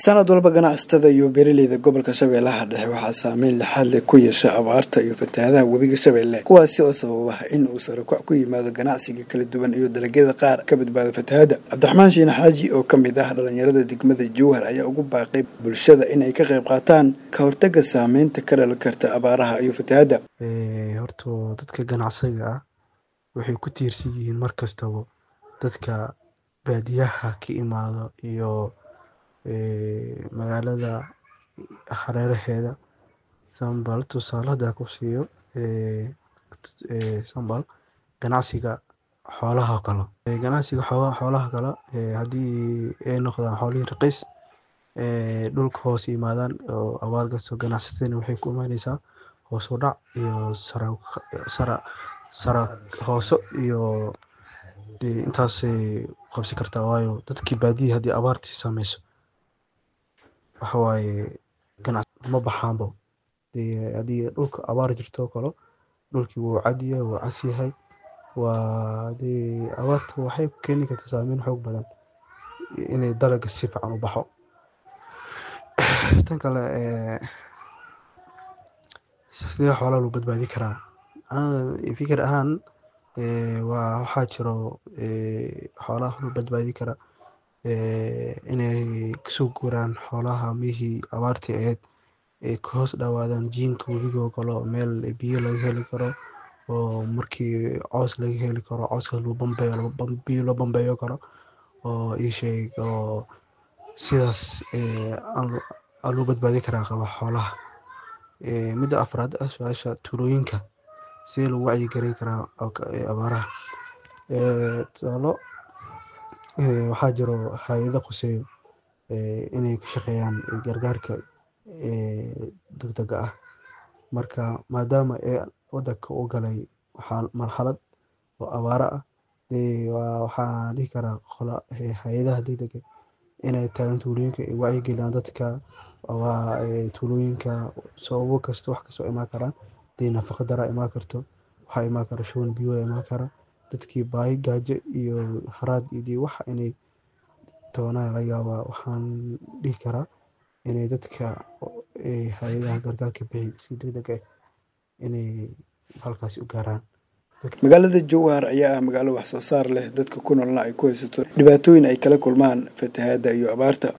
sanad walba ganacsatada iyo beeraleyda gobolka shabeellaha dhexe waxaa saameyn lixaad leh ku yeesha abaarta iyo fatahaadaha webiga shabeelle kuwaasi oo sababa in uu sarakac ku yimaado ganacsiga kala duwan iyo dalagyada qaar ka badbaada fatahaadda cabdiraxmaan shiine xaaji oo ka mid ah dhalinyarada degmada jowhar ayaa ugu baaqay bulshada inay ka qayb qaataan ka hortaga saameynta ka dhalan karta abaaraha iyo fatahaadda horta dadka ganacsiga ah waxay ku tiirsan yihiin mar kastaba dadka baadiyaha ka imaado iyo magaalada hareeraheeda sambal tusaale hadaa ku siiyo sambal ganacsiga xoolaha kale ganacsiga xoolaha kale haddii ay noqdaan xoolihii raqiis dhulka hoos yimaadaan oo abaar gasto ganacsatadana waxay ku imaaneysaa hoos u dhac iyo sara sara hooso iyo intaasay qabsi kartaa waayo dadkii baadiyaha haddii abaartii saameyso waxa waaye ganac ma baxaanbo haddii dhulka abaar jirto oo kale dhulkii wuu cadiyahay wuu cas yahay waa dee abaarta waxay keeni kartaa saameyn xoog badan inay dalaga si fiican u baxo tan kale sidee xoolaha loo badbaadi karaa fikir ahaan waa waxaa jiro xoolaha loo badbaadi kara inay kasoo guuraan xoolaha mihii abaartii ahayd ay ka hoos dhawaadaan jiinka webiga oo kale meel biyo laga heli karo oo markii coos laga heli karo cooska loo bambeeyo biyo loo bambeeyo karo oo ii sheeg oo sidaas aa loo badbaadi karaa qaba xoolaha midda afraad ah su-aasha tuulooyinka sidee lagu wacyi gelin karaa abaaraha tusaalo waxaa jiro hay-ado quseeyo inay ka shaqeeyaan gargaarka degdega ah marka maadaama ee wadanka u galay marxalad oo abaaro ah waxaan dhihi karaa hay-adaha degdega inay tagaan tuulooyinka ay wacyi geliyaan dadka tuulooyinka sababo kasta wax kastoo imaan karaan hadii nafaqa dara imaan karto waxaa imaan kara shuban biyo imaan kara dadkii baahi gaajo iyo haraad iyo wax inay tabanaa laga yaabaa waxaan dhihi karaa inay dadka hay-adaha gargaarka bixi si degdeg ah inay halkaasi u gaaraan magaalada jowhar ayaa ah magaalo wax soo saar leh dadka ku noolna ay ku haysato dhibaatooyin ay kala kulmaan fatahaadda iyo abaarta